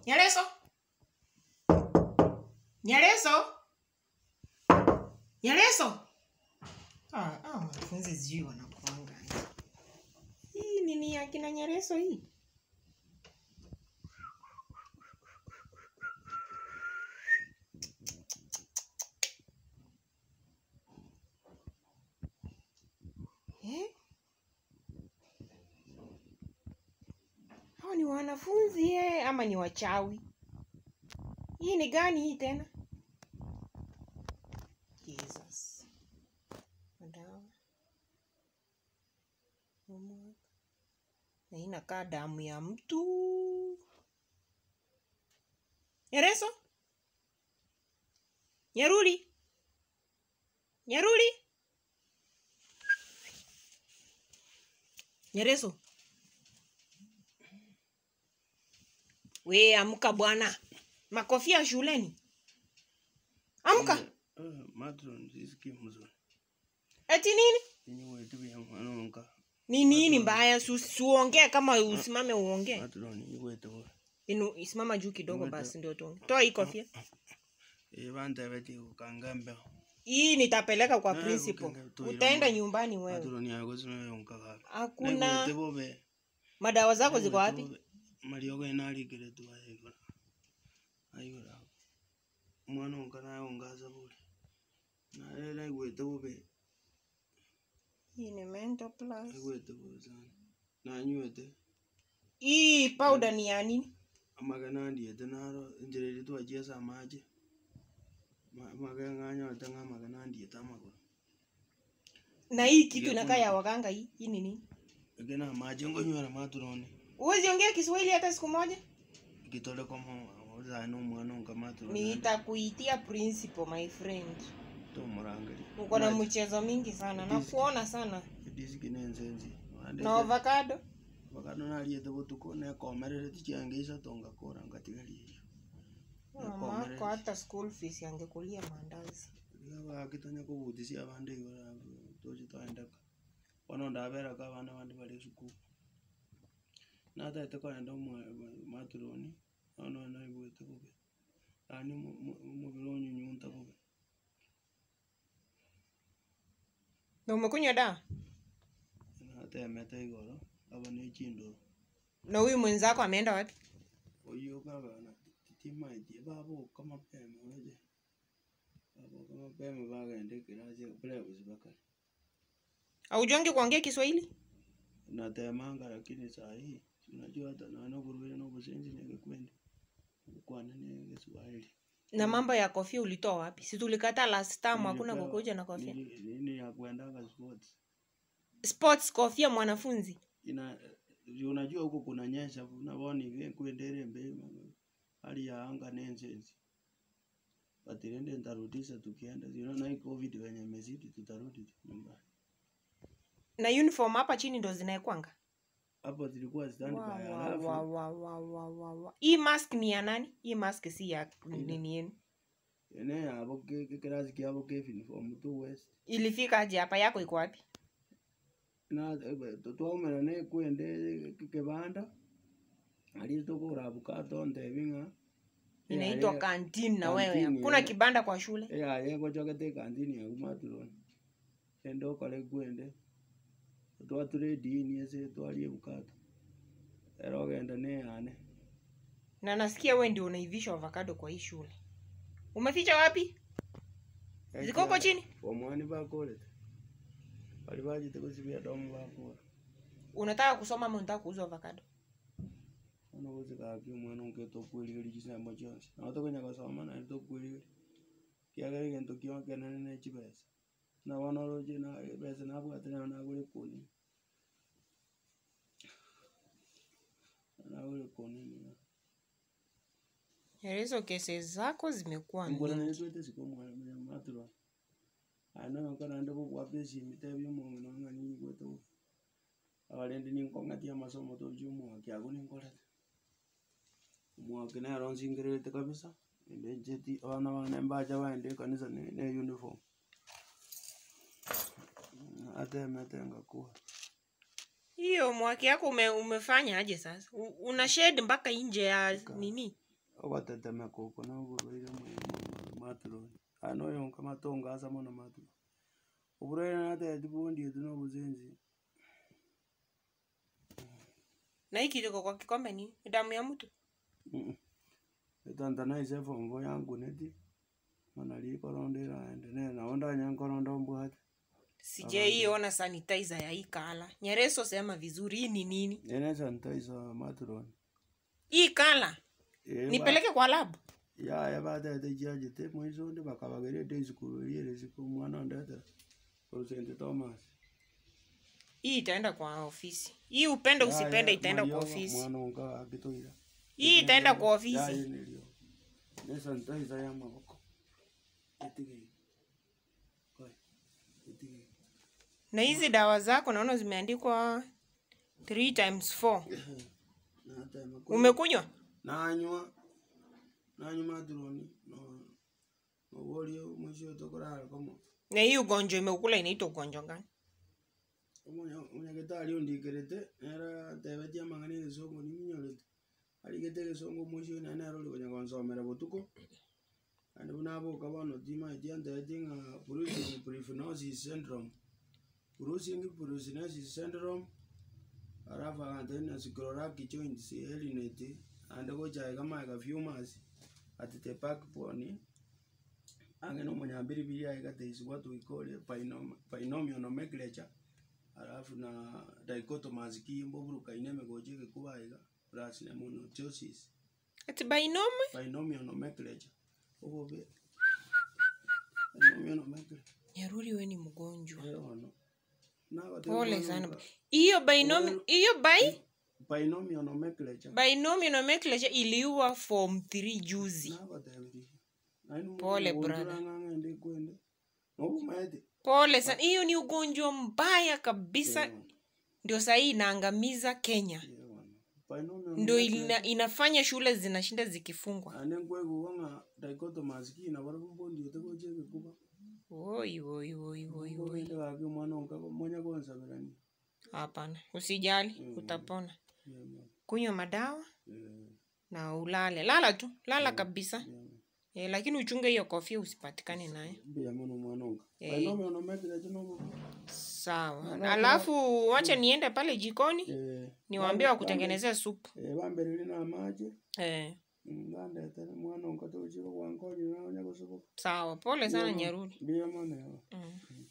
Nyareso. Nyareso. Nyareso. Ah, ah, wanafunzi sijui wanakuanga. Hii nini ya kina Nyareso hii? Eh? Hao ni wanafunzi eh, ama ni wachawi? Hii ni gani hii tena? Jesus. Madawa. Homework. Na hii inakaa damu ya mtu. Nyereso? Nyaruli? Nyaruli? Nyereso? We amka bwana. Makofia shuleni. Amka. Eh, matron sisikii mzuri Eti nini? yenye wetu ya mwanonka Ni nini mbaya? Su- Suongee kama usimame uongee. matron yenye wetu Inu isimama juu kidogo Ngoja. basi ndio tuongee. Toa hii kofia. eh banta beti ukangambe Hii nitapeleka kwa Eh, principal. ukenge- tuile Utaenda mwa- nyumbani wewe. matron yako sino yonka kaka Hakuna wetu bobe madawa zako ziko wapi? maliogo inali tu ayiko ayiko mwanonka nayo ngaza bure na lele wetu bobe Hii ni mental plus. wetu bobe sana na nywete Hii powder ni ya nini? amagana ndiete naro njiriri twachesa amache mageng'anyote ng'a magana ndiete amaguru Na hii kitu Ndio, inakaa kuna- ya waganga hii. Hii ni nini? egena amache ngonywera maturoni Uwezi ongea Kiswahili hata siku moja? gitole komo ozana omwana onka maturoni Nitakuitia principal my friend. tomurangeri Uko na mchezo mingi sana. Nakuona sana. disiki nenzenzi Na avocado? vakano nariete botuko nekomerere tichiange isato ngakora ngatigaria iyo Mamako hata school fees yangekulia mandazi. gabagitonya kobutisia abande igora tochi twaendeka bono ndaberaka abana bandi bari esukuru nataete koenda omwa- maturoni nono naigwete bobe yani omobere onyunyunta bobe Na umekunywa dawa? natemete igoro aba na echindoro Na huyu mwenzako ameenda wapi? oyo kagana titimaitie baboka mapema oje baboka mapema bagenda ekirasi bulebuzi bakari Haujongi kuongea Kiswahili? natemanga lakini saa hii unajua hata naona kuruire no busenzi negekwendi kwana negeswahili Na mambo ya kofia ulitoa wapi? Si tulikataa last time hakuna Nilipewa- kukuja na kofia. nili- nini ya kuendaga sports Sports kofia mwanafunzi. ina juu unajua huko kuna nyesha naboni kuendere mbe hali ya anga nensenzi batirende ntarudisha tukienda ziona hii covid wenye mezidi tutarudi tu nyumbani Na uniform hapa chini ndo zinaekwanga. hapo zilikuwa stand Wa, by wa, alafu wa, wa, wa, wa, wa, wa. Hii mask ni ya nani? Hii mask si ya nini yenu. ene yabo ke- ke- kirasi kiabo ke uniform tu west Ilifika aje hapa yako iko wapi? na twaumana ne kwende kibanda ali tukura abukato ndebinga Inaitwa canteen na wewe. Canteen, Hakuna yeah. kibanda kwa shule. ya ye gochokete kantini ya kumaturoni endo kale kwende twature dini ese twali ebukato ero genda ne yane Na nasikia wewe ndio unaivisha avocado kwa hii shule. Umeficha wapi? Ziko huko chini? omwani bakorete bali bajite kusibia domu bakora Unataka kusoma ama unataka kuuza avocado? ono gozigaki omwana onke tokwirigeri chisembo chionsi nago tokonya gosoma naende tokwirigeri kiagera egento kionkenene na echibesa nabono oroche na ebesa nabwate nayo nagora ekonini nagora ekonini Hizo kesi zako zimekuwa mbona mingi. netwete siko omwana maturo ana noko naende gogwapa esimi tebia omonge nong'ani gwete bo abarendi ninkong'atia amasomo tochi omwaki ago ninkorete omwaki nero nsingerete kabisa ende ncheti abana bane mbacha baende ekanisa ne ne uniform atemete ngakua Hiyo mwaki yako ume, umefanya aje sasa? U- Una shade mpaka nje ya nini? ogotetemeka oko noborwaire maturoni ano oyonka matongo asa mono maturo oborwaire natageti bondietu na obosensi na hii kijiko kwa kikombe ni ni damu ya mtu etantanaise fombo yankuneti mana rikoronda eraende ne nao ndanya nkoronda mbwate sijaiona sanitizer ya hii kala nyereso sema vizuri hii ni nini ene sanitizer maturoni hii kala nipeleke kwa lab yaya batete chiachete mwisonde bakabagerete isukuru riere siku mwana ndete St. Thomas hii itaenda kwa ofisi hii upende usipende itaenda kwa ofisi mwana unga akitoira hii itaenda kwa ofisi yaye nilio ne sanitizer ya maboko itige koi itige na hizi dawa zako naona zimeandikwa 3 times 4 na hata ya umekunywa nanywa nanywa maturoni no nobolio mwisho tokorara komo na hii ugonjwa imeukula inaitwa ugonjwa gani omunyagitari ondikerete nera tebetie amang'ana egesongo niminyorete arigete egesongo mwisho nane arori konya konsomera botuko ande buna aboka bono timaeti antebetie ng'a bruising purifinosis syndrome bruising purifinosis syndrome alafu akanteni sclerotic joints helinete ande gochae kamae kafumasi ati the backbone ang'e na omunyambiribiri aigateisiwa tuikorie binom- binomial nomenclature alafu na dichotomous kiimbo burukaine emegochi egekuba iga plus na monostosis ati bainome binomial nomenclature obobe binomial nomenclature nyaruri we ni mgonjwa eono pole sana hiyo bainomi hiyo bai binomial nomenclature binomial nomenclature iliua form 3 juzi nagotebirie Pole, brother. ng'ang'ende kwende nobumaete pole sana hiyo ni ugonjwa mbaya kabisa ndio sahii inaangamiza kenya ndio ina, inafanya shule zinashinda zikifungwa ane nkwegua ng'a dichotomous kina bari bumbondiete gocha egekuba Oi, oi, oi, oi, oi. Obende gake omwana onka monya konsabirani hapana usijali utapona kunywa madawa na ulale lala tu lala kabisa e, lakini uchunge hiyo kofia usipatikane naye mbia mono omwana onka Eh. bainome onomekirete nomo sawa alafu wacha niende pale jikoni niwaambie wakutengenezea supu bambereri na amache e, bandetere mwana onka tochire gwankonyi naonya gosoboka sawa pole sana nyarudi mbia mono mm.